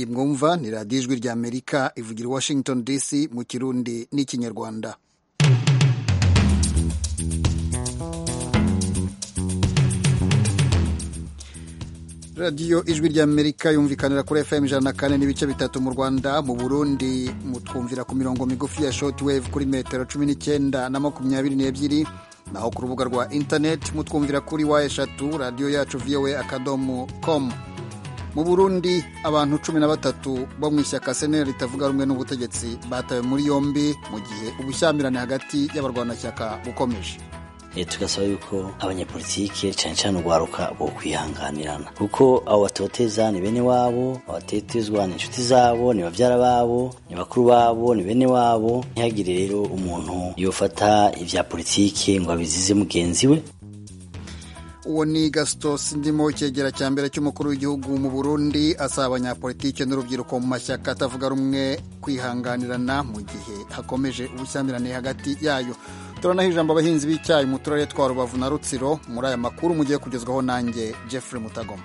mwumva ni radiyo ijwi ry'amerika ivugira i washington dc mu kirundi n'ikinyarwanda radiyo ijwi ry'amerika yumvikanira kuri fm ijana na kane n'ibice bitatu mu rwanda mu burundi mutwumvira ku mirongo migufi ya shortwave kuri metero cumi n'icyenda na makumyabiri n'ebyiri naho ku rubuga rwa interineti mutwumvira kuri wa eshatu radiyo yacu vowe akadomo komu mu burundi abantu cumi na batatu bo mu ishyaka senera ritavuga rumwe n'ubutegetsi batawe muri yombi mu gihe ubushyamirane hagati y'abarwanashyaka bukomeje tugasaba yuko abanyapolitike cyane cyane urwaruka bo kwihanganirana kuko abo batoteza ni bene wabo abatetezwa ni inshuti zabo ni babyara babo ni bakuru babo ni bene wabo ntihagire rero umuntu yofata ibya politike ngo abizize mugenzi we uwo ni gastos ndimo icyegera cya mbere cy'umukuru w'igihugu mu burundi asaba abanyapolitike n'urubyiruko mu mashyaka atavuga rumwe kwihanganirana mu gihe hakomeje ubushyamirane hagati yayo turanaho ijambo abahinzi b'icyayi mu turere twa rubavu na rutsiro muri aya makuru mugiye kugezwaho nanjye jeffrey mutagoma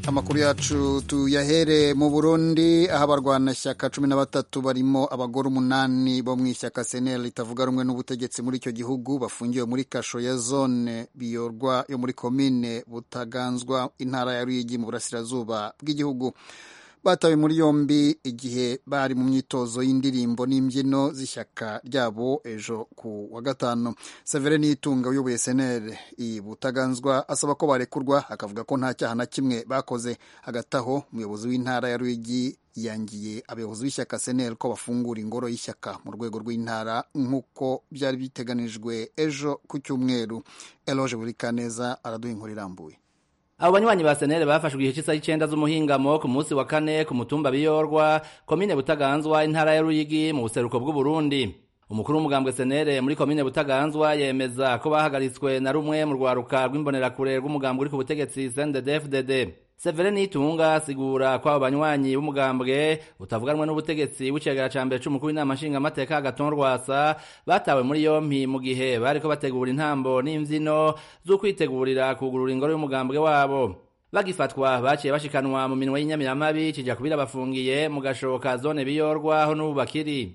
amakuru yacu tuyahere mu burundi aho abarwanashyaka cumi na batatu barimo abagore umunani bo mu ishyaka senel ritavuga rumwe n'ubutegetsi muri icyo gihugu bafungiwe muri kasho ya zone biyorwa yo muri komine butaganzwa intara ya ruyigi mu burasirazuba bw'igihugu batawe muri yombi igihe bari mu myitozo y'indirimbo n'imbyino z'ishyaka ryabo ejo ku wa gatanu severe nitunga uyoboye senere iyi butaganzwa asaba ko barekurwa akavuga ko nta cyaha na kimwe bakoze hagati aho umuyobozi w'intara ya ruyigi yangiye abayobozi b'ishyaka senere ko bafungura ingoro y'ishyaka mu rwego rw'intara nk'uko byari biteganijwe ejo ku cyumweru eloge burikaneza araduha inkuru irambuye abo banywanyi ba senere bafashwe igihe cy'isaha y'icenda z'umuhingamo ku munsi wa kane ku mutumba biyorwa komine butaganzwa intara ya ruyigi mu buseruko bw'uburundi umukuru w'umugambwe senere muri komine butaganzwa yemeza ko bahagaritswe na rumwe mu rwaruka rw'imbonerakure rw'umugambwe uri ku butegetsi sndefdd severe nitunga asigura ko abo banywanyi b'umugambwe butavuganwe n'ubutegetsi w'icegera ca mbere c'umukuru w'inama nshingamateka agaton rwasa batawe muri yompi mu gihe bariko bategura intambo n'imvyino z'ukwitegurira kugurura ingoro y'umugambwe wabo bagifatwa baciye bashikanwa mu minwe y'inyamiramabi kija kubira bafungiye mu gashoka zone biyorwa aho n'ubu bakiri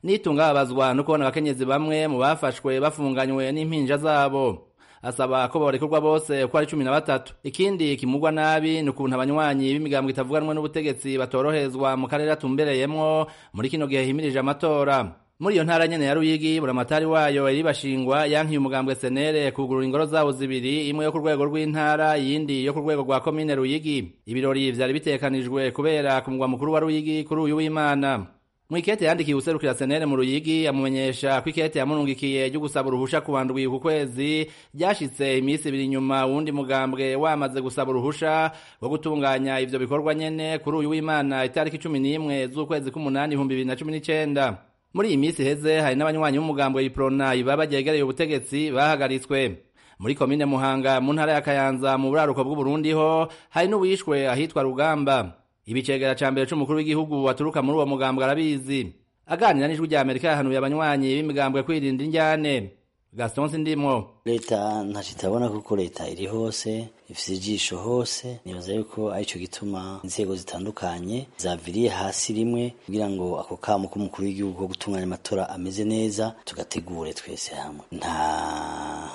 nitunga babazwa no kubona abakenyezi bamwe mu bafashwe bafunganywe n'impinja zabo asaba ko barekurwa bose uko ari cumi na batatu ikindi kimugwa nabi ni ukuntu abanywanyi b'imigambwe itavuganwa n'ubutegetsi batorohezwa mu karere atumbereyemwo muri kino gihe himirije amatora muri iyo ntara nyene ya Ruyigi buramatari wayo iribashingwa yankiye umugambwe senere kugurura ingoro zabo zibiri imwe yo ku rwego rw'intara iyindi yo ku rwego rwa komine Ruyigi ibirori vyari bitekanijwe kubera ku mugwa mukuru wa Ruyigi kuri uyu w'Imana mwikete yandikiye userukira senere mu ruyigi amumenyesha ko ikete yamurungikiye ryo gusaba uruhusha kuwandwi ku kwezi ryashitse iminsi ibiri nyuma uwundi mugambwe wamaze gusaba uruhusha wo gutunganya ivyo bikorwa nyene kuri uyu w'imana itariki cumi n'imwe z'ukwezi k'umunani ibihumbi bibiri na cumi n'icenda muri iyi minsi heze hari n'abanywanyi b'umugambwe iprona ibaba ryegereye ubutegetsi bahagaritswe muri komine muhanga mu ntara ya kayanza mu buraruko bw'uburundi ho hari n'uwishwe ahitwa rugamba ibicegera ca mbere c'umukuru w'igihugu waturuka muri uwo mugambwe arabizi aganira n'ijwi rya amerika yahanuye abanywanyi b'imigambwe kwirinda injyane gaston sindimwo leta ntacyo itabona kuko leta iri hose ifite ijisho hose nibaza yuko aricyo gituma inzego zitandukanye zaviriye hasi rimwe kugira ngo ako kamo k'umukuru w'igihugu ko gutunganya amatora ameze neza tugategure twese hamwe nta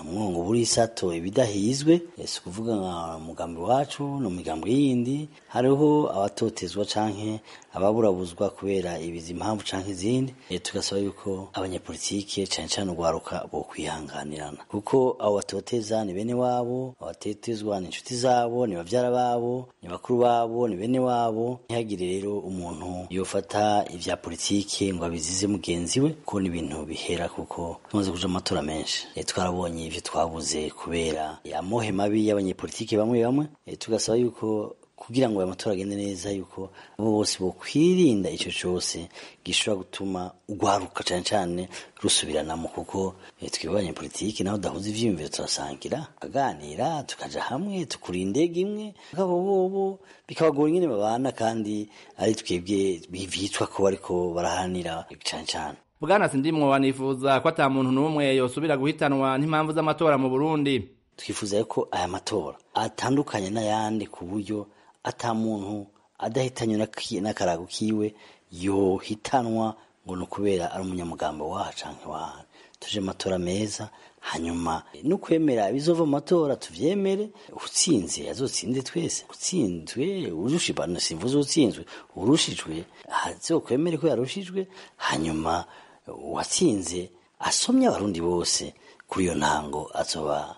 mwongo burisato ibidahizwe si ukuvuga nka mugambi wacu no migambi yindi hariho abatotezwa canke ababurabuzwa kubera ibizi impamvu canke izindi tugasaba yuko abanyapolitike cane cane urwaruka bo kwihanganirana kuko abo batoteza ni bene wabo abatetezwa ni inshuti zabo ni babyara babo ni bakuru babo ni bene wabo ntihagire rero umuntu yofata ibya politike ngo abizize mugenzi we kuko ni ibintu bihera kuko tumaze kuja amatora menshi twarabonye ivyo twabuze kubera amohe mabi y'abanyepolitike bamwe bamwe tugasaba yuko kugira ngo aya matora agende neza yuko abo bose bokwirinda icyo cyose gishobora gutuma urwaruka cyane cyane rusubiranamo kuko twibanye politiki naho udahuza ivyiyumviro turasangira aganira tukaja hamwe tukura indege imwe bobo bikabagora ingene babana kandi ari twebwe bivitwa ko bariko baraharanira cyane cyane bwana sindimwo wanifuza ko ata muntu n'umwe yosubira guhitanwa n'impamvu z'amatora mu burundi twifuza ko aya matora atandukanye n'ayandi ku buryo ata muntu adahitanye n'akarago kiwe yohitanwa ngo ni ukubera ari umunyamugambo waha cyangwa iwaha tuje amatora meza hanyuma no kwemera ibizova mu matora tubyemere utsinze azotsinze twese utsinzwe urusha ibanu simvuze utsinzwe urushijwe azokwemere ko yarushijwe hanyuma uwatsinze asomye abarundi bose kuri iyo ntango azoba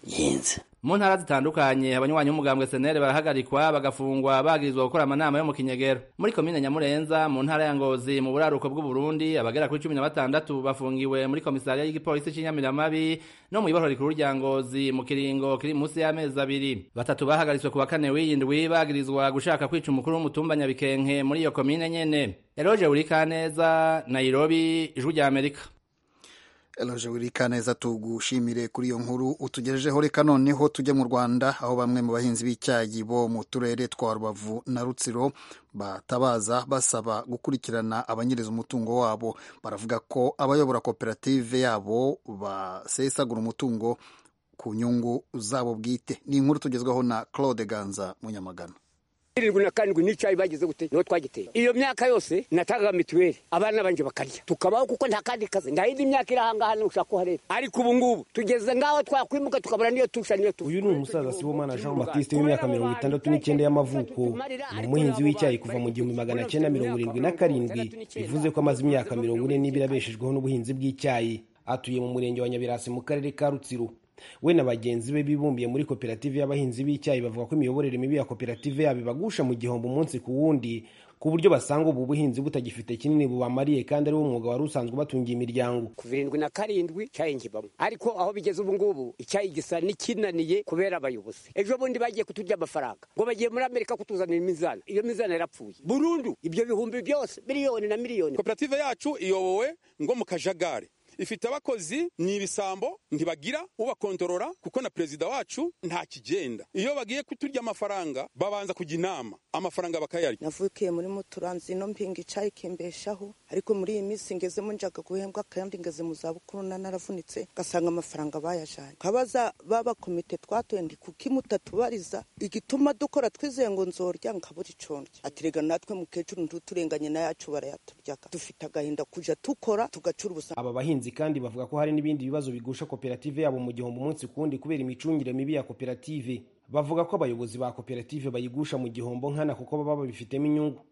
yenze mu ntara zitandukanye abanywanyi b'umugambwe senere barahagarikwa bagafungwa bagirizwa gukora amanama yo mu kinyegero muri komine nyamurenza mu ntara ya ngozi mu buraruko bw'uburundi abagera kuri cumi na batandatu bafungiwe muri komisariya y'igipolisi cy'inyamiramabi no mu ibohoro rikuru rya ngozi mu kiringo kiri munsi y'amezi abiri batatu bahagaritswe ku wa kane w'iyindwi bagirizwa gushaka kwica umukuru w'umutumba nyabikenke muri iyo komine nyene eroje burikaneza nairobi ijwi ry'amerika Eloge Wirikaneza tugushimire kuri iyo nkuru utugejejeho reka noneho tujya mu Rwanda aho bamwe mu bahinzi b'icyayi bo mu turere twa Rubavu na Rutsiro batabaza basaba gukurikirana abanyereza umutungo wabo baravuga ko abayobora koperative yabo basesagura umutungo ku nyungu zabo bwite ni inkuru tugezweho na Claude Ganza Munyamagana irindwi na karindwi n'icyayi bagize gute niho twagiteye iyo myaka yose natangaga mituweli abana banje bakarya tukabaho kuko nta kandi kazi nta yindi myaka iri ahangaha niho ushaka kuhareba ariko ubu ngubu tugeze ngaho twakwimuka tukabura niyo tusha niyo uyu ni umusaza sibomana jean batiste w'imyaka mirongo itandatu n'icyenda y'amavuko ni umuhinzi w'icyayi kuva mu gihumbi magana cyenda mirongo irindwi na karindwi bivuze ko amaze imyaka mirongo ine n'ibiri abeshejweho n'ubuhinzi bw'icyayi atuye mu murenge wa nyabirasi mu karere ka rutsiro we na bagenzi be bibumbiye muri koperative y'abahinzi b'icyayi bavuga ko imiyoborere mibi ya koperative yabo ibagusha mu gihombo umunsi ku wundi ku buryo basanga ubu buhinzi butagifite kinini bubamariye kandi ari wo mwuga wari usanzwe ubatungiye imiryango kuva irindwi na karindwi icyayi ngibamo ariko aho bigeze ubu ngubu icyayi gisa n'ikinaniye kubera abayobozi ejo bundi bagiye kuturya amafaranga ngo bagiye muri amerika kutuzanira imizana iyo mizana yarapfuye burundu ibyo bihumbi byose miliyoni na miliyoni koperative yacu iyobowe ngo mu kajagari ifite abakozi ni ibisambo ntibagira ubakontorora kuko na perezida wacu nta kigenda iyo bagiye kuturya amafaranga babanza kujya inama amafaranga bakayarya navukiye muri muturanzi ino mpinga icyayi kimbeshaho ariko muri iyi minsi ngezemo njyaga guhembwa kandi ngeze mu zabukuru naravunitse ngasanga amafaranga bayajyanye kabaza baba komite twatoye ndi kuki mutatubariza igituma dukora twizeye ngo nzorya nkabura icyo ndya atirega natwe mukecuru ntuturenganye na yacu barayaturyaga dufite agahinda kujya dukora tugacura ubusa aba bahinzi kandi bavuga ko hari n'ibindi bibazo bigusha koperative yabo mu gihombo umunsi ku wundi kubera imicungire mibi ya koperative bavuga ko abayobozi ba koperative bayigusha mu gihombo nkana kuko baba babifitemo inyungu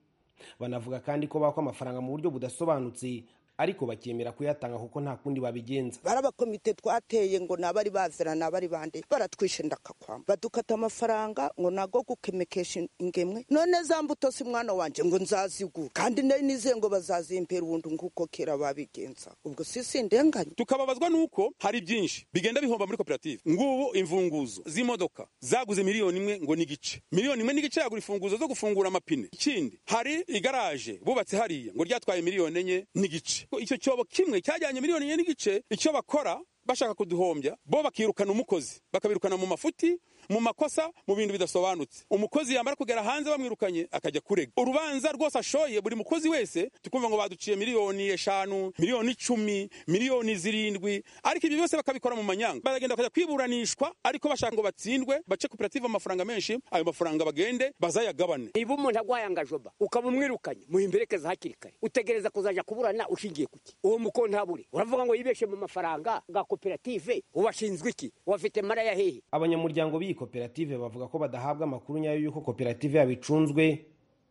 banavuga kandi ko bakwa amafaranga mu buryo budasobanutse ariko bakemera kuyatanga kuko nta kundi babigenza barabakomite twateye ngo nabari bazira nabari bande baratwishe ndakakwamba badukata amafaranga ngo nago gukemekesha ingemwe none za mbuto si mwana wanjye ngo nzazigura kandi nari nizeye ngo bazazimpera ubundi nguko kera babigenza ubwo sisi ndenganye tukababazwa nuko hari byinshi bigenda bihomba muri koperative ngubu imfunguzo z'imodoka zaguze miliyoni imwe ngo n'igice miliyoni imwe n'igice yagura imfunguzo zo gufungura amapine ikindi hari igaraje bubatse hariya ngo ryatwaye miliyoni enye n'igice icyo cyobo kimwe cyajyanye miliyoni enye n'igice icyo bakora bashaka kuduhombya bo bakirukana umukozi bakabirukana mu mafuti mu makosa mu bintu bidasobanutse umukozi yamara kugera hanze bamwirukanye akajya kurega urubanza rwose ashoye buri mukozi wese tukumva ngo baduciye miliyoni eshanu miliyoni icumi miliyoni zirindwi ariko ibyo byose bakabikora mu manyanga baragenda bakajya kwiburanishwa ariko bashaka ngo batsindwe bace koperative amafaranga menshi ayo mafaranga bagende bazayagabane niba umuntu agwaye angajoba ukaba umwirukanye muhimberekeza hakiri kare utegereza kuzaja kuburana ushingiye kuki uwo mukontabure uravuga ngo yibeshe mu mafaranga bwa koperative ubashinzwe iki wafite mara ya hehe abanyamuryango biyi koperative bavuga ko badahabwa amakuru nyayo y'uko koperative yabo icunzwe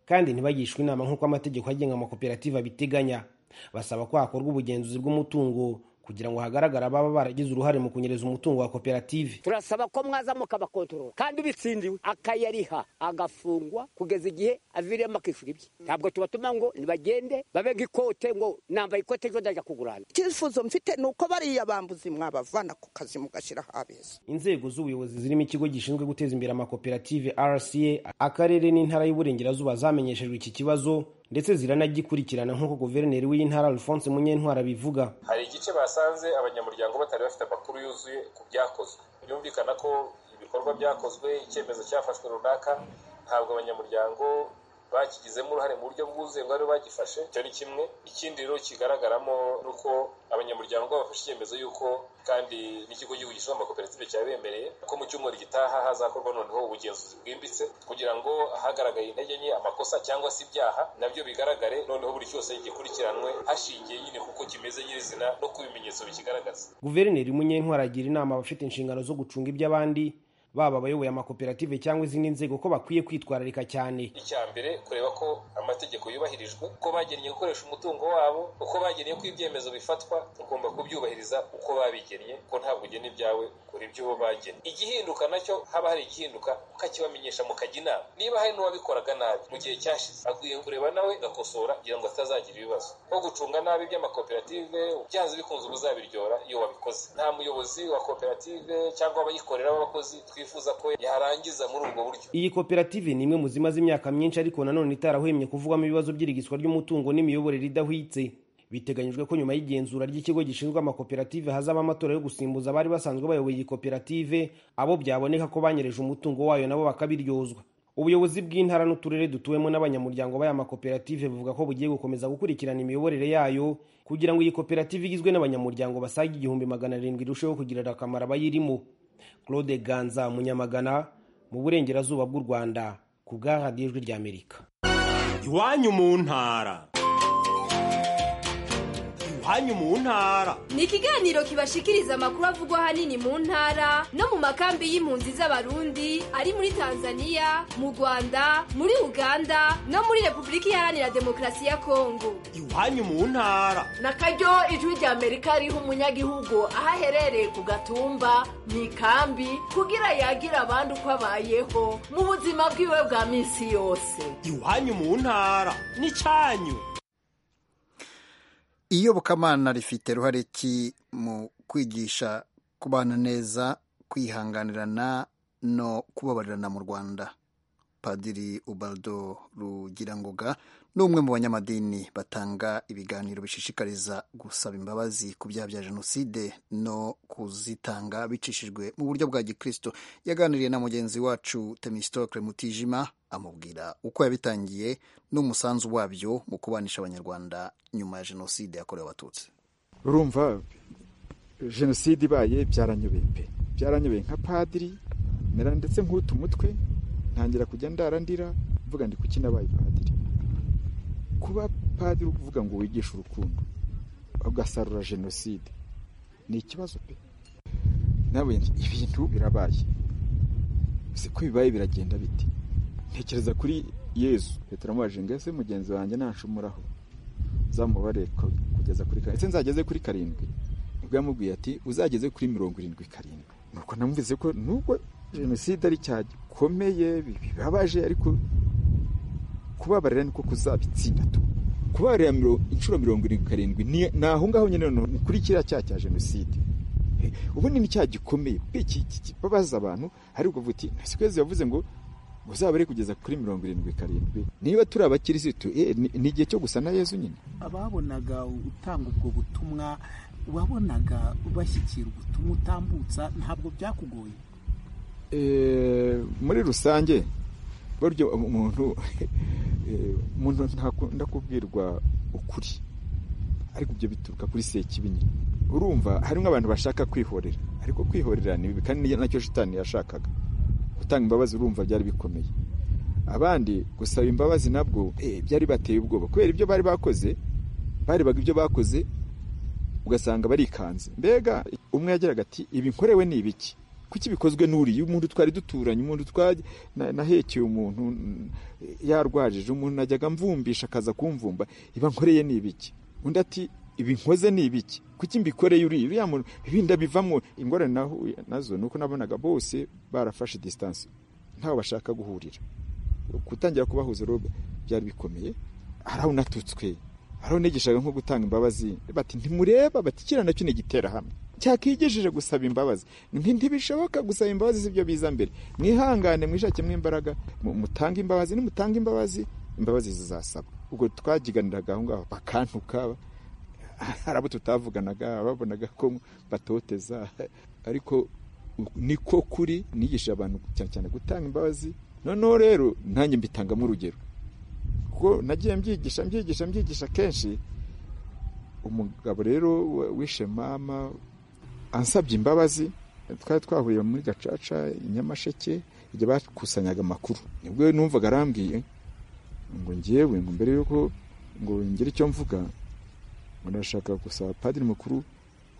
kandi ntibagishwe inama nk'uko amategeko agenga amakoperative abiteganya basaba ko hakorwa ubugenzuzi bw'umutungo kugira ngo hagaragare ababa baragize uruhare mu kunyereza umutungo wa koperative turasaba ko mwaza mukabakontorora kandi ubitsindiwe akayariha agafungwa kugeza igihe aviriyemo akishyura ibye ntabwo tubatuma ngo ntibagende babe nk'ikote ngo nambaye ikote ejo ndajya kugurana icyifuzo mfite ni uko bariya bambuzi mwabavana ku kazi mugashyiraho abeza inzego z'ubuyobozi zirimo ikigo gishinzwe guteza imbere amakoperative rca akarere n'intara y'uburengerazuba zamenyeshejwe iki kibazo ndetse ziranagikurikirana nk'uko guverineri w'intara alphonse munyentwara abivuga hari igice basanze abanyamuryango batari bafite amakuru yuzuye ku byakozwe byumvikana ko ibikorwa byakozwe icyemezo cyafashwe runaka ntabwo abanyamuryango bakigizemo uruhare mu buryo bwuzuye ngo aribo bagifashe icyo ni kimwe ikindi rero kigaragaramo ni uko abanyamuryango bafashe icyemezo y'uko kandi n'ikigo cy'igihugu gishinzwe amakoperative cyabemereye ko mu cyumweru gitaha hazakorwa noneho ubugenzuzi bwimbitse kugira ngo hagaragaye intege nke amakosa cyangwa se ibyaha nabyo bigaragare noneho buri cyose gikurikiranwe hashingiye nyine kuko kimeze nyirizina no ku bimenyetso bikigaragaza guverineri munyenkwara agira inama abafite inshingano zo gucunga iby'abandi baba abayoboye amakoperative cyangwa izindi nzego ko bakwiye kwitwararika cyane icya mbere kureba ko amategeko yubahirijwe uko bagennye gukoresha umutungo wabo uko bagennye ko ibyemezo bifatwa ugomba kubyubahiriza uko babigennye ko ntabwo ugena ibyawe ukora iby'uwo bagennye igihinduka nacyo haba hari igihinduka ukakibamenyesha mukajya inama niba hari n'uwabikoraga nabi mu gihe cyashize akwiye kureba nawe agakosora kugira ngo atazagira ibibazo nko gucunga nabi iby'amakoperative byanze bikunze ubuzabiryora iyo wabikoze nta muyobozi wa koperative cyangwa abayikorera b'abakozi twifuza ko yarangiza muri ubwo buryo iyi koperative ni imwe mu zimaze imyaka myinshi ariko nanone itarahwemye kuvugwamo ibibazo by'irigiswa ry'umutungo n'imiyoborere idahwitse biteganyijwe ko nyuma y'igenzura ry'ikigo gishinzwe amakoperative hazaba amatora yo gusimbuza abari basanzwe bayoboye iyi koperative abo byaboneka ko banyereje umutungo wayo nabo bakabiryozwa ubuyobozi bw'intara n'uturere dutuwemo n'abanyamuryango b'aya makoperative buvuga ko bugiye gukomeza gukurikirana imiyoborere yayo kugira ngo iyi koperative igizwe n'abanyamuryango basaga igihumbi magana arindwi irusheho kugirira akamaro abayirimo claude ganza munyamagana mu burengerazuba bw'u rwanda ku bwa radiyo ijwi ry'amerika iwanyu mu ntara iwanyu mu ntara ni ikiganiro kibashikiriza amakuru avugwa ahanini mu ntara no mu makambi y'impunzi z'abarundi ari muri tanzania mu rwanda muri uganda no muri repubulika iharanira demokarasi ya kongo iwanyu mu ntara na karyo ijwi ry'amerika riha umunyagihugu aho aherereye ku gatumba mu ikambi kugira yagira abandi uko abayeho mu buzima bwiwe bwa minsi yose iwanyu mu ntara n'icyanyu iyobokamana rifite ruhare ki mu kwigisha kubana neza kwihanganirana no kubabarirana mu rwanda padiri ubaldo rugirangoga ni umwe mu banyamadini batanga ibiganiro bishishikariza gusaba imbabazi ku byaha bya jenoside no kuzitanga bicishijwe mu buryo bwa gikristo yaganiriye na mugenzi wacu temistokle mutijima amubwira uko yabitangiye n'umusanzu wabyo mu kubanisha abanyarwanda nyuma ya jenoside yakorewe abatutsi urumva jenoside ibaye byaranyobeye pe byaranyobeye nka padiri mera ndetse nk'utu umutwe ntangira kujya ndarandira mvuga ndi kuki nabaye padiri kuba padiri uvuga ngo wigishe urukundo ugasarura jenoside ni ikibazo pe nawe ibintu birabaye siko bibaye biragenda biti ntekereza kuri yezu leta iramubajije ngo ese mugenzi wanjye nanshumuraho uzamubare kugeza kuri karindwi ndetse nzageze kuri karindwi ubwo yamubwiye ati uzageze kuri mirongo irindwi karindwi nuko namubwize ko nubwo jenoside ari cyaha gikomeye bibabaje ariko kubabarira niko kuzabitsinda tu kubabarira inshuro mirongo irindwi karindwi ni aho ngaho nyine ni kuri kiriya cyaha cya jenoside ubundi ni icyaha gikomeye kibabaza abantu ariko uvuga uti nasikwezi yavuze ngo muzabare kugeza kuri mirongo irindwi karindwi niba turi abakirisitu ni igihe cyo gusa na yezu nyine ababonaga utanga ubwo butumwa wabonaga bashyikira ubutumwa utambutsa ntabwo byakugoye muri rusange buryo umuntu umuntu ntakunda kubwirwa ukuri ariko ibyo bituruka kuri sekibi nyine urumva harimo abantu bashaka kwihorera ariko kwihorera ni bibi kandi nacyo shitani yashakaga gutanga imbabazi urumva byari bikomeye abandi gusaba imbabazi nabwo byari bateye ubwoba kubera ibyo bari bakoze barebaga ibyo bakoze ugasanga barikanze mbega umwe yageraga ati ibi nkorewe ni ibiki kuki bikozwe n'uriya umuntu twari duturanye umuntu nahekeye umuntu yarwajije umuntu najyaga mvumbisha akaza kumvumba iba nkoreye ni ibiki undi ati ibi nkoze ni ibiki kuki mbikoreye uriya uriya muntu ibinda bivamo ingorane nazo ni uko nabonaga bose barafashe disitansi ntawe bashaka guhurira gutangira kubahuza robe byari bikomeye hari aho unatutswe hari aho negeshaga nko gutanga imbabazi bati ntimureba bati kiriya nacyo ni igiterahamwe cyakigejeje gusaba imbabazi ntibishoboka gusaba imbabazi z'ibyo biza mbere mwihangane mwishakemo imbaraga mutange imbabazi nimutanga imbabazi imbabazi zizasaba ubwo twagiganiraga aho ngaho bakantuka hari abo tutavuganaga babonaga ko batoteza ariko niko kuri nigisha abantu cyane cyane gutanga imbabazi noneho rero nanjye mbitangamo urugero kuko nagiye mbyigisha mbyigisha mbyigisha kenshi umugabo rero wishe mama ansabye imbabazi twari twahuriye muri gacaca inyamasheke igihe bakusanyaga amakuru nibwo numvaga arambwiye ngo ngewe ngo mbere y'uko ngo ngire icyo mvuga ngo ndashaka gusaba padiri mukuru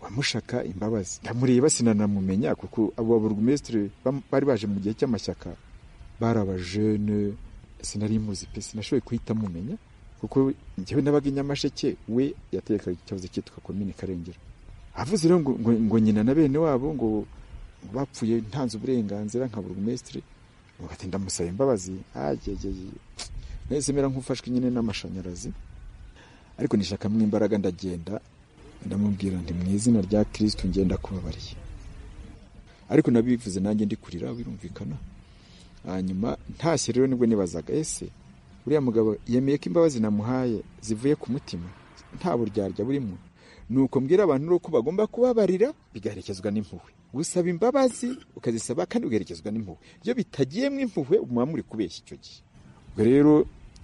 wamushaka imbabazi ndamureba sinanamumenye kuko abo baburugumesitiri bari baje mu gihe cy'amashyaka bari abajene sinari muzi pe sinashoboye kuhita mumenya kuko njyewe nabaga inyamasheke we yatekaga ikibazo cyitwa komini karengera avuze rero ngo nyina na bene wabo ngo bapfuye ntanze uburenganzira nka burugumesitiri ngo batinda musaba imbabazi agegeye nahise mera nk'ufashwe nyine n'amashanyarazi ariko nishakamo imbaraga ndagenda ndamubwira nti mu izina rya kirisitu ngenda kubabariye ariko nabivuze nanjye ndi kurira birumvikana hanyuma ntashye rero nibwo nibazaga ese uriya mugabo yemeye ko imbabazi namuhaye zivuye ku mutima nta buryarya burimo nuko mbwira abantu uko bagomba kubabarira bigaherekezwa n'impuhwe gusaba imbabazi ukazisaba kandi ugaherekezwa n'impuhwe iyo bitagiyemo impuhwe muba muri kubeshya icyo gihe ubwo rero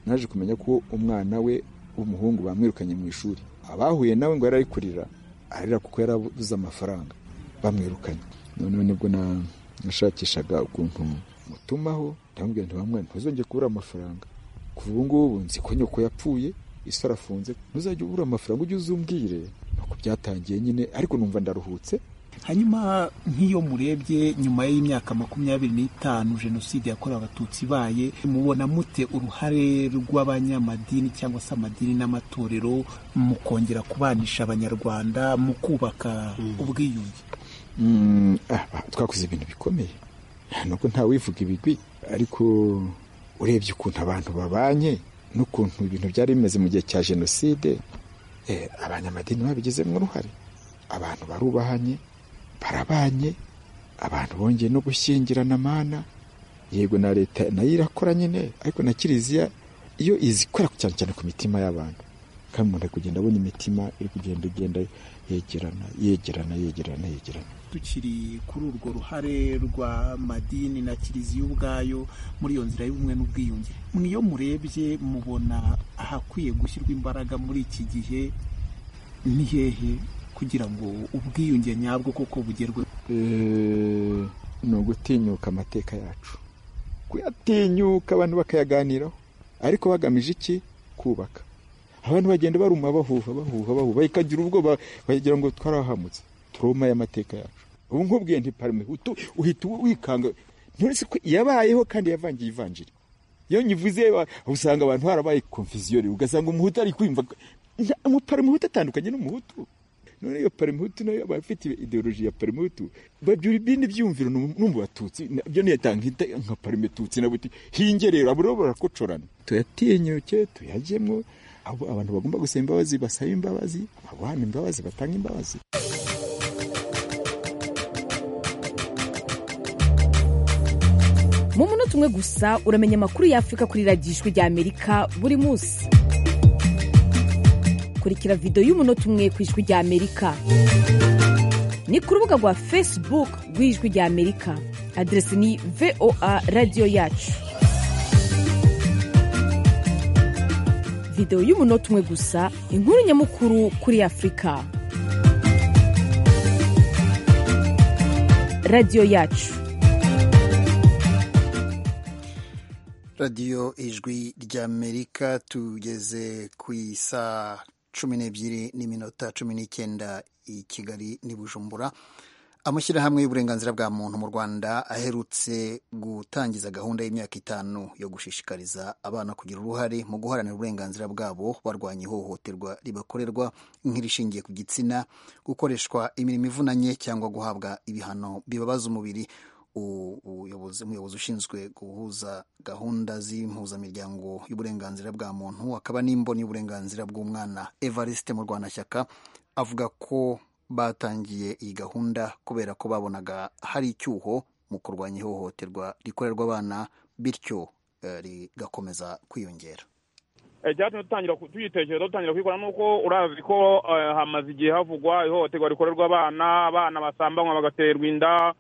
naje kumenya ko umwana we w'umuhungu bamwirukanye mu ishuri abahuye nawe ngo yari ari kurira arira kuko yarabuze amafaranga bamwirukanye noneho nibwo nashakishaga ukuntu mutumaho ndamubwira nti bamwana ntuzongere kubura amafaranga kuva ubu ngubu nzi ko nyoko yapfuye isi arafunze ntuzajye ubura amafaranga ujye uzumbwire nuko byatangiye nyine ariko numva ndaruhutse hanyuma nk'iyo murebye nyuma y'imyaka makumyabiri n'itanu jenoside yakorewe abatutsi ibaye mubona mute uruhare rw'abanyamadini cyangwa se amadini n'amatorero mu kongera kubanisha abanyarwanda mu kubaka ubwiyunge twakoze ibintu bikomeye nubwo nta wivuga ibigwi ariko urebye ukuntu abantu babanye n'ukuntu ibintu byari bimeze mu gihe cya jenoside abanyamadini babigizemo uruhare abantu barubahanye barabanye abantu bongeye no gushyingirana amana yego na leta nayo irakora nyine ariko na kiliziya iyo izikora cyane cyane ku mitima y'abantu kandi umuntu ari kugenda abona imitima iri kugenda igenda yegerana yegerana yegerana yegerana tukiri kuri urwo ruhare rwa madini na kiliziya ubwayo muri iyo nzira y'ubumwe n'ubwiyunge iyo murebye mubona ahakwiye gushyirwa imbaraga muri iki gihe ni hehe kugira ngo ubwiyunge nyabwo koko bugerwe ni ugutinyuka amateka yacu kuyatinyuka abantu bakayaganiraho ariko bagamije iki kubaka abantu bagenda baruma bahuha bahuha bahuha bakagira ubwoba bagira ngo twarahamutse turoma y'amateka yacu ubu nkubwiye ntiparame uhita wikanga nturetse ko yabayeho kandi yavangiye ivanjiri iyo nyivuze usanga abantu harabaye konfiziyoni ugasanga umuhutu ari kwimva umuparame atandukanye n'umuhutu none iyo parimutu nayo abafite ideoloji ya parimutu babyura ibindi byumviro n'umbu batutsi byo ntiyatanga nka parimetutsi na buti hingerera buriho barakocorana tuyatinyuke tuyajyemo abantu bagomba gusaba imbabazi basaba imbabazi abaguhana imbabazi batanga imbabazi mu munota umwe gusa uramenya amakuru y'afurika kuri radiyo ijwi rya amerika buri munsi kurikira videwo y'umunota umwe ku ijwi rya amerika ni ku rubuga rwa facebook rw'ijwi rya amerika aderesi ni voa radiyo yacu videwo y'umunota umwe gusa inkuru nyamukuru kuri afurika radiyo yacu radiyo ijwi ry'amerika tugeze ku isaha cumi n'ebyiri n'iminota cumi n'icyenda i kigali n'i bujumbura amashyirahamwe y'uburenganzira bwa muntu mu rwanda aherutse gutangiza gahunda y'imyaka itanu yo gushishikariza abana kugira uruhare mu guharanira uburenganzira bwabo barwanya ihohoterwa ribakorerwa nk'irishingiye ku gitsina gukoreshwa imirimo ivunanye cyangwa guhabwa ibihano bibabaza umubiri umuyobozi ushinzwe guhuza gahunda z'impuzamiryango y'uburenganzira bwa muntu akaba n'imboni y'uburenganzira bw'umwana evariste mu rwanashyaka avuga ko batangiye iyi gahunda kubera ko babonaga hari icyuho mu kurwanya ihohoterwa rikorerwa abana bityo rigakomeza kwiyongera icyatumye dutangira tuyitekereza dutangira kuyikora nuko urazi ko hamaze igihe havugwa ihohoterwa rikorerwa abana abana basambanywa bagaterwa inda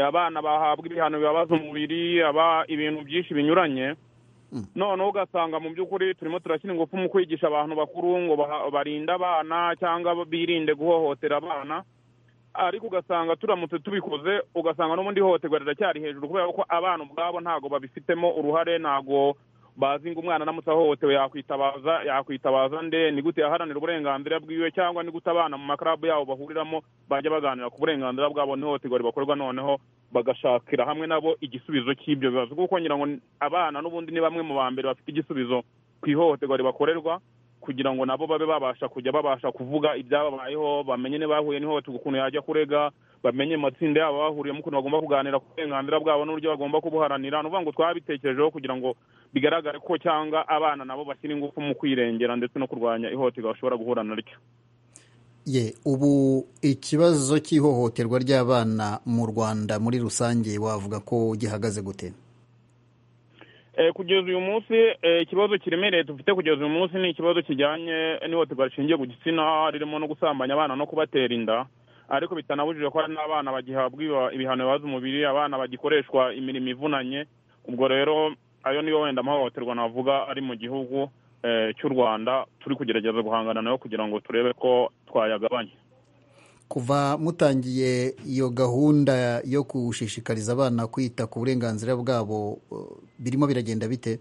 abana bahabwa ibihano bibabaza umubiri aba ibintu byinshi binyuranye noneho ugasanga mu by'ukuri turimo turashyira ingufu mu kwigisha abantu bakuru ngo baha- barinde abana cyangwa birinde guhohotera abana ariko ugasanga turamutse tubikoze ugasanga n'ubundi ihohoterwa riracyari hejuru kubera ko abana ubwabo ntabwo babifitemo uruhare ntabwo bazi ngo umwana aramutse ahohotewe yakwitabaza yakwitabaza nde ni gute yaharanira uburenganzira bwiwe cyangwa ni gute abana mu makarabu yabo bahuriramo bajya baganira ku burenganzira bwabo n'ihohoterwa ribakorwa noneho bagashakira hamwe nabo igisubizo cy'ibyo bibazo kuko ngira ngo abana n'ubundi ni bamwe mu ba mbere bafite igisubizo ku ihohoterwa ribakorerwa kugira ngo nabo babe babasha kujya babasha kuvuga ibyababayeho bamenye bahuye n'ihohoterwa ukuntu yajya kurega bamenye mu matsinda yabo bahuriyemo ukuntu bagomba kuganira ku burenganzira bwabo n'uburyo bagomba kubuharanira ni ukuvuga ngo twabitekerejeho kugira ngo bigaragare ko cyangwa abana nabo bashyira ingufu mu kwirengera ndetse no kurwanya ihohoterwa bashobora guhura naryo ye ubu ikibazo cy'ihohoterwa ry'abana mu rwanda muri rusange wavuga ko gihagaze gute Eh, kugeza uyu munsi eh, ikibazo kiremereye dufite kugeza uyu munsi ni ikibazo kijyanye n'ihohoterwa rishingiye ku gitsina ririmo no gusambanya abana no kubatera inda ariko bitanabujije ko hari n'abana bagihabwa iba- ibihano bibaza umubiri abana bagikoreshwa imirimo ivunanye ubwo rero ayo niyo wenda amahohoterwa navuga ari mu gihugu eh, cy'u rwanda turi kugerageza guhangana nayo kugira ngo turebe ko twayagabanya kuva mutangiye iyo gahunda yo gushishikariza abana kwita ku burenganzira bwabo eh, birimo biragenda bite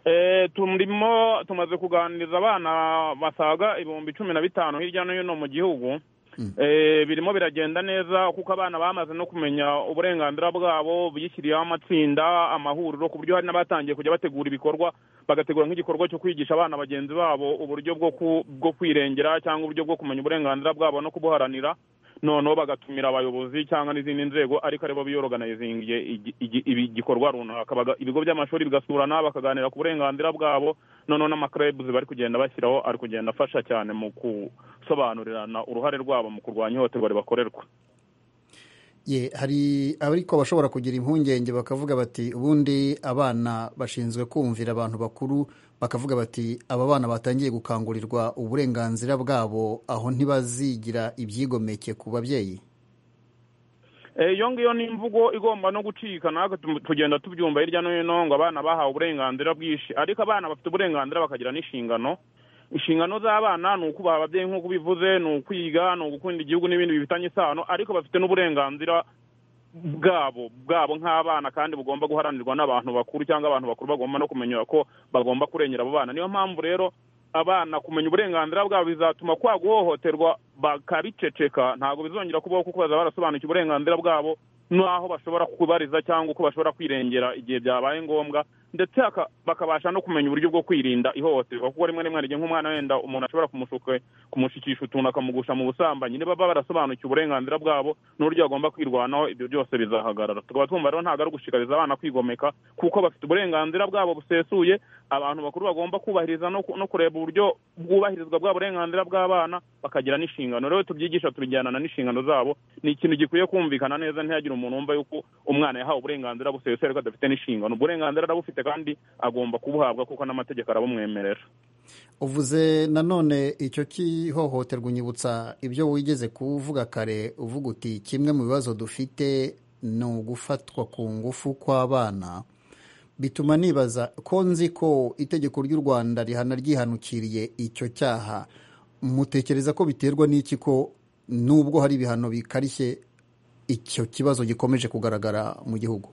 Eh, turimo tumaze kuganiriza abana basaga ibihumbi cumi na bitanu hirya no hino mu gihugu Eh, birimo biragenda neza kuko abana bamaze no kumenya uburenganzira bwabo bishyiriyeho amatsinda amahuriro ku buryo hari n'abatangiye kujya bategura ibikorwa bagategura nk'igikorwa cyo kwigisha abana bagenzi babo uburyo bwo ku- bwo kwirengera cyangwa uburyo bwo kumenya uburenganzira bwabo no kubuharanira noneho bagatumira abayobozi cyangwa n'izindi nzego ariko aribo biyoroganizingiye igi- igi- ibi- igikorwa runaka Baga- ibigo by'amashuri bigasurana bakaganira ku burenganzira bwabo noneho n'amakerebuzi bari kugenda bashyiraho ari kugenda afasha cyane mu gusobanurirana uruhare rwabo mu kurwanya ihohoterwa ribakorerwa ye hari ariko bashobora kugira impungenge bakavuga bati ubundi abana bashinzwe kumvira abantu bakuru bakavuga bati aba bana batangiye gukangurirwa uburenganzira bwabo aho ntibazigira ibyigomeke ku babyeyi Eh, iyo ngiyo ni imvugo igomba no gucika natwe tu- tugenda tubyumva hirya no hino ngo abana bahawe uburenganzira bwinshi ariko abana bafite uburenganzira bakagira n'inshingano inshingano z'abana ni ukubaha ababyeyi nk'uko bivuze ni ukwiga ni ugukunda igihugu n'ibindi bifitanye isano ariko bafite n'uburenganzira bwabo bwabo nk'abana kandi bugomba guharanirwa n'abantu bakuru cyangwa abantu bakuru bagomba no kumenya ko bagomba kurengera abo bana niyo mpamvu rero abana kumenya uburenganzira bwabo bizatuma kwa guhohoterwa bakabiceceka ntabwo bizongera kubaho kuko bazaba barasobanukiwe uburenganzira bwabo n'aho bashobora kubariza cyangwa uko bashobora kwirengera igihe byabaye ngombwa ndetse haka- bakabasha no kumenya uburyo bwo kwirinda ihohoterwa kuko rimwe rimwe hari igihe nk'umwana wenda umuntu ashobora kumushuka- kumushikisha utuntu akamugusha mu busambanyi niba baba barasobanukiwe uburenganzira bwabo n'uburyo bagomba kwirwanaho ibyo byose bizahagarara tukaba twumva rero ntabwo ari ugushishikariza abana kwigomeka kuko bafite uburenganzira bwabo busesuye abantu bakuru bagomba kubahiriza no ku- no kureba uburyo bwubahirizwa bwa burenganzira bw'abana bakagira n'inshingano rero tubyigisha tubijyanana n'inshingano zabo ni ikintu gikwiye kumvikana neza ntihagire umuntu wumva yuko umwana yahawe uburenganzira busesuye ariko adafite n'inshingano uburenganzira arabufite kandi agomba kubuhabwa kuko n'amategeko arabumwemerera uvuze nanone icyo cy'ihohoterwa unyibutsa ibyo wigeze kuvuga kare uvuga uti kimwe mu bibazo dufite ni ugufatwa ku ngufu kw'abana bituma nibaza ko nzi ko itegeko ry'u rwanda rihana ryihanukiriye icyo cyaha mutekereza ko biterwa n'iki ko nubwo hari ibihano bikarishye icyo kibazo gikomeje kugaragara mu gihugu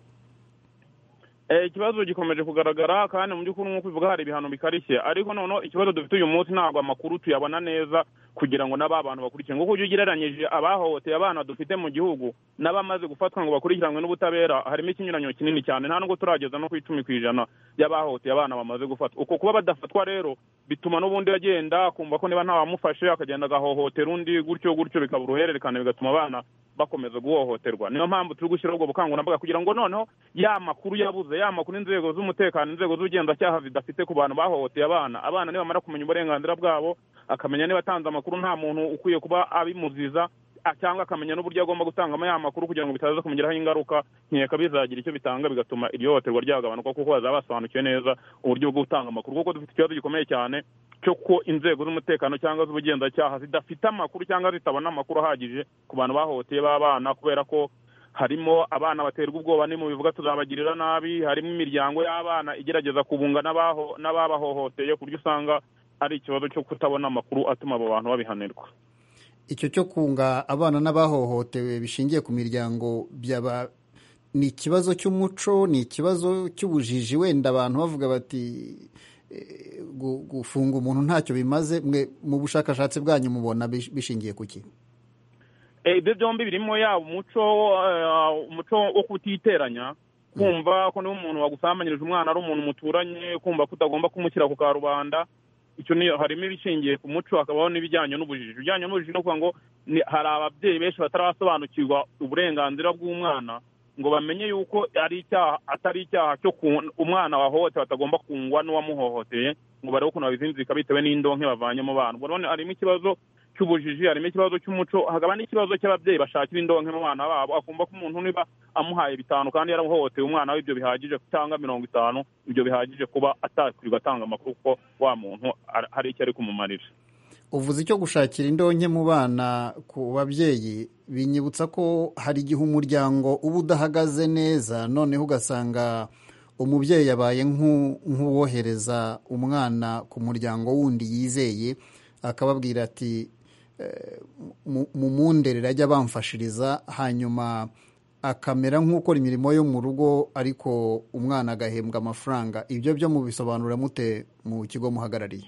Eh, ikibazo gikomeje kugaragara kandi mu by'ukuri nk'uko ubivuga hari ibihano bikarishye ariko noneho ikibazo dufite uyu munsi ntabwo amakuru tuyabona neza kugira ngo n'aba bantu bakurikiranwe kuko iyo ugereranyije abahohoteye abana dufite mu gihugu n'abamaze gufatwa ngo bakurikiranwe n'ubutabera harimo ikinyuranyo kinini cyane nta nubwo turageza no ku icumi ku ijana y'abahohoteye abana bamaze gufatwa uko kuba badafatwa rero bituma n'ubundi agenda akumva ko niba ntawamufashe akagenda agahohotera undi gutyo gutyo bikaba uruhererekane bigatuma abana bakomeza guhohoterwa niyo mpamvu turi gushyiraho ubwo bukangurambaga kugira ngo noneho ya makuru yabuze ya makuru inzego z'umutekano inzego z'ubugenzacyaha zidafite ku bantu bahohoteye abana abana nibamara kumenya uburenganzira bwabo akamenya niba atanze amakuru nta muntu ukwiye kuba abimuziza a- cyangwa akamenya n'uburyo agomba gutangamo ya makuru kugira ngo bitaza kumugiraho ingaruka nkeka bizagira icyo bitanga bigatuma iryo hohoterwa ryagabanuka kuko bazaba basobanukiwe neza uburyo bwo gutanga amakuru kuko dufite ikibazo gikomeye cyane cyo ko inzego z'umutekano cyangwa z'ubugenzacyaha zidafite amakuru cyangwa zitabona amakuru ahagije ku bantu bahohoteye b'abana kubera ko harimo abana baterwa ubwoba ni mu bivuga tuzabagirira nabi harimo imiryango y'abana igerageza kubunga n'abaho- n'ababahohoteye ku buryo usanga ari ikibazo cyo kutabona amakuru atuma abo bantu babihanirwa icyo cyo kunga abana n'abahohotewe bishingiye ku miryango byaba ni ikibazo cy'umuco ni ikibazo cy'ubujiji wenda abantu bavuga bati eh, gu- gufunga umuntu ntacyo bimaze mwe mu bushakashatsi bwanyu mubona bish- bishingiye ku ki Eh, ibyo byombi birimo yaba umuco eh, umuco wo kutiteranya kumva ko niba umuntu wagusambanirije umwana ari umuntu muturanye kumva ko utagomba kumushyira ku karubanda icyo ni harimo ibishingiye ku muco hakabaho n'ibijyanye n'ubujiji ibijyanye n'ubujiji ni ukuvuga ngo ni- hari ababyeyi benshi batarasobanukirwa uburenganzira bw'umwana ngo bamenye yuko ari icyaha atari icyaha cyo ku- umwana wahohotewe atagomba kungwa n'uwamuhohoteye ngo barebe ukuntu babizinzika bitewe n'indonke bavanye mu bana ubwo none harimo ikibazo cy'ubujiji harimo ikibazo cy'umuco hakaba n'ikibazo cy'ababyeyi bashakira indonke mu bana babo akumva ko umuntu niba amuhaye bitanu kandi yaramuhohoteye umwana we ibyo bihagije cyangwa mirongo itanu ibyo bihagije kuba atakwirirwa atanga amakuru ko wa muntu ar- hari icyo ari kumumarira uvuze icyo gushakira indonke mu bana ku babyeyi binyibutsa ko hari igihe umuryango uba udahagaze neza noneho ugasanga umubyeyi yabaye nk'u- nk'uwohereza umwana ku muryango wundi yizeye akababwira ati "Eh, mu- mumundere ajya bamfashiriza hanyuma akamera nk'ukora imirimo yo mu rugo ariko umwana agahembwa amafaranga ibyo byo mubisobanura mute mu kigo muhagarariye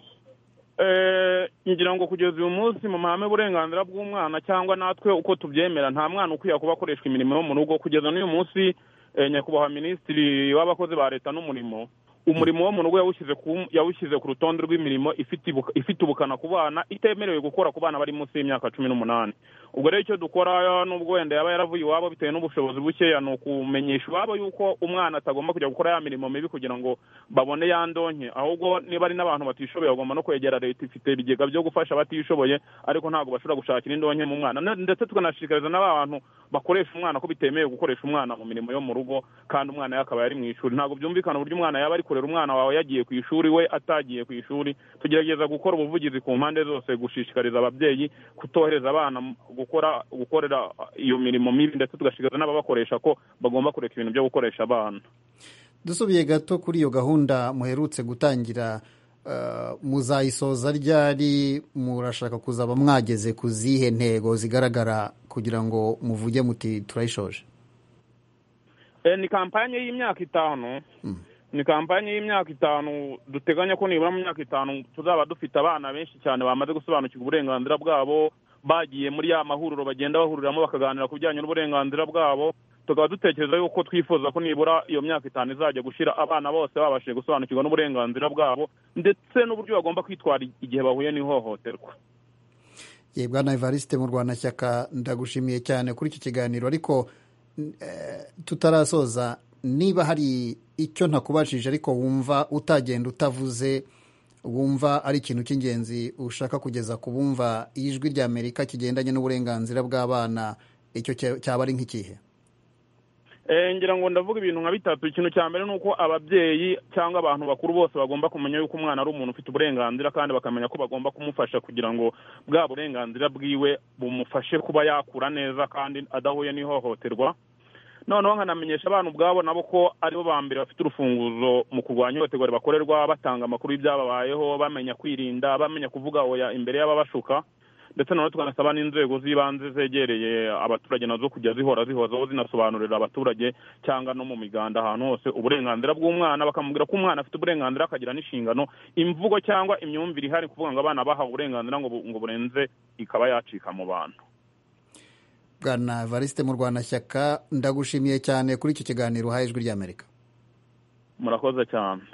Eh, ngira ngo kugeza uyu munsi mu mahame uburenganzira bw'umwana cyangwa natwe uko tubyemera nta mwana ukwiye kuba akoreshwa imirimo yo mu rugo kugeza n'uyu munsi eh, nyakubahwa minisitiri w'abakozi ba leta n'umurimo umurimo wo mu rugo yawushyize ku- yawushyize ku rutonde rw'imirimo ifite ibuka- ifite ubukana ku bana itemerewe gukora ku bana bari munsi y'imyaka cumi n'umunani ubwo rero icyo dukora n'ubwo wenda yaba yaravuye iwabo bitewe n'ubushobozi bukeya ni ukumenyesha iwabo yuko umwana atagomba kujya gukora ya mirimo mibi kugira ngo babone ya ndonke ahubwo niba ari n'abantu batishoboye bagomba no kwegera leta ifite ibigega byo gufasha abatishoboye ariko ntabwo bashobora gushakira indonke mu mwana Ne- ndetse tukanashishikariza n'aba bantu bakoresha umwana ko bitemewe gukoresha umwana mu mirimo yo mu rugo kandi umwana we akaba yari mu ishuri ntabwo byumvikana uburyo umwana yaba ari kurera umwana wawe yagiye ku ishuri we atagiye ku ishuri tugerageza gukora ubuvugizi ku mpande zose gushishikariza ababyeyi kutohereza abana mu- gukora gukorera iyo mirimo mibi ndetse tugashishikariza n'ababakoresha ko bagomba kureka ibintu byo gukoresha abana dusubiye gato kuri iyo gahunda muherutse gutangira eh, muzayisoza ryari murashaka kuzaba mwageze ku zihe ntego zigaragara kugira ngo muvuge muti turayishoje Eh, ni kampanye y'imyaka itanu ni kampanye y'imyaka itanu duteganya ko nibura mu myaka itanu tuzaba dufite abana benshi cyane bamaze gusobanukirwa uburenganzira bwabo bagiye muri ya mahuriro bagenda bahuriramo bakaganira ku bijyanye n'uburenganzira bwabo tukaba dutekereza yuko twifuza ko nibura iyo myaka itanu izajya gushyira abana bose babashije gusobanukirwa n'uburenganzira bwabo ndetse n'uburyo bagomba kwitwara igihe bahuye n'ihohoterwa ye bwana evariste mu rwanashyaka ndagushimiye cyane kuri iki kiganiro ariko eh, tutarasoza niba hari icyo ntakubashije ariko wumva utagenda utavuze wumva ari ikintu cy'ingenzi ushaka kugeza ku bumva ijwi ry'amerika kigendanye n'uburenganzira bw'abana icyo cya- cyaba ari nk'ikihe Eh, ngira ngo ndavuga ibintu nka bitatu ikintu cya mbere ni uko ababyeyi cyangwa abantu bakuru bose bagomba kumenya yuko umwana ari umuntu ufite uburenganzira kandi bakamenya ko bagomba kumufasha kugira ngo bwa burenganzira bwiwe bumufashe kuba yakura neza kandi adahuye n'ihohoterwa noneho nkanamenyesha abana ubwabo nabo ko aribo ba mbere bafite urufunguzo mu kurwanya ihohoterwa ribakorerwa batanga amakuru y'ibyababayeho bamenya kwirinda bamenya kuvuga oya imbere y'ababashuka ndetse noneho tukanasaba n'inzego z'ibanze zegereye abaturage nazo kujya zihora zihozaho zinasobanurira abaturage cyangwa no mu miganda ahantu hose uburenganzira bw'umwana bakamubwira ko umwana afite uburenganzira akagira n'inshingano imvugo cyangwa imyumvire ihari kuvuga ngo abana bahawe uburenganzira ngo bu- ngo burenze ikaba yacika mu bantu bwana evariste mu rwanashyaka ndagushimiye cyane kuri icyo kiganiro uhaye ijwi ry'amerika murakoze cyane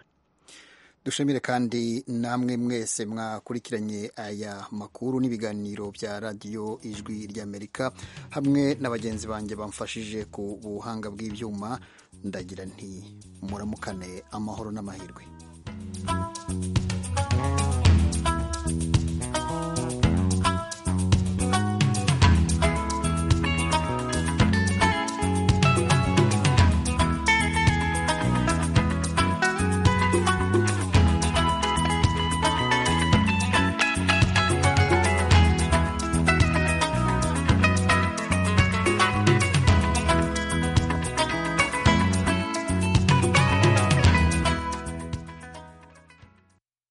dushimire kandi namwe mwese mwakurikiranye aya makuru n'ibiganiro bya radiyo ijwi ry'amerika hamwe na bagenzi banjye bamfashije ku buhanga bw'ibyuma ndagira nti muramukane amahoro n'amahirwe